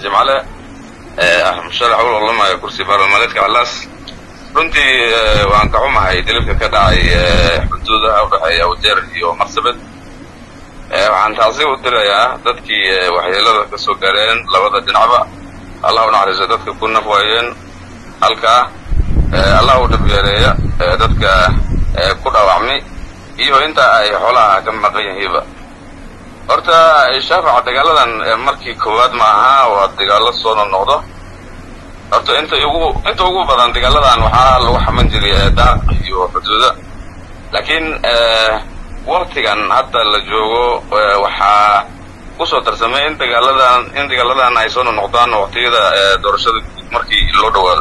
jimcale ah musharax u loolamaya kursi baarlamaneedka calaas runtii waan ka xumahay dilibka ka dhacay xuduudaha u dhexeeya awdeer iyo marsabed waxaan taasi u dirayaa dadkii waxyeelada ka soo gaareen labada dhinacba allah u naxariiso dadka ku naf waayeen halkaa allah u dhibgeereeya dadka ku dhaawacmay iyo inta ay xoolaha ka maqan yihiiba horta shaafaca dagaaladan markii koowaad ma aha waa dagaalo soo noqnoqdo horta inta ugu inta ugu badan dagaaladan waxaa lagu xaman jiray daaq iyo xuduuda laakiin waktigan hadda la joogo waxaa kusoo darsamay in dagaaladan in dagaaladan ay soo noqnoqdaan waqtiyada doorashada guud markii loo dhawaado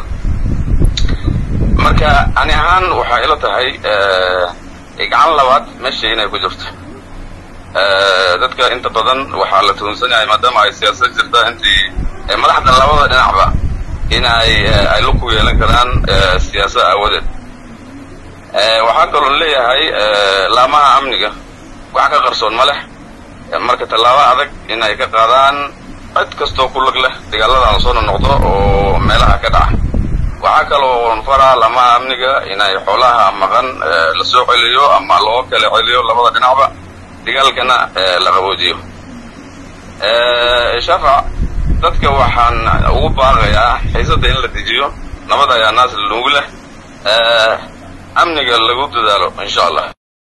marka ani ahaan waxaa ila tahay gacan labaad meesha inay ku jirto dadka inta badan waxaa la tuhunsan yahay maadaama ay siyaasad jirta intii madaxda labada dhinacba in ay ay lug ku yeelan karaan siyaasada aawadeed waxaa kaloo leeyahay laamaha amniga wax ka qarsoon ma leh marka tallaabo adag in ay ka qaadaan cid kastoo ku lug leh dagaaladan soo noqdo oo meelaha ka dhaca waxaa kaloo faraa laamaha amniga inay xoolaha maqan la soo celiyo ama loo kala celiyo labada dhinacba dagaalkana la qaboojiyo shaafac dadka waxaan ugu baaqayaa xiisada in la dejiyo nabad ayaa naas lanugu leh amniga lagu dadaalo insha allah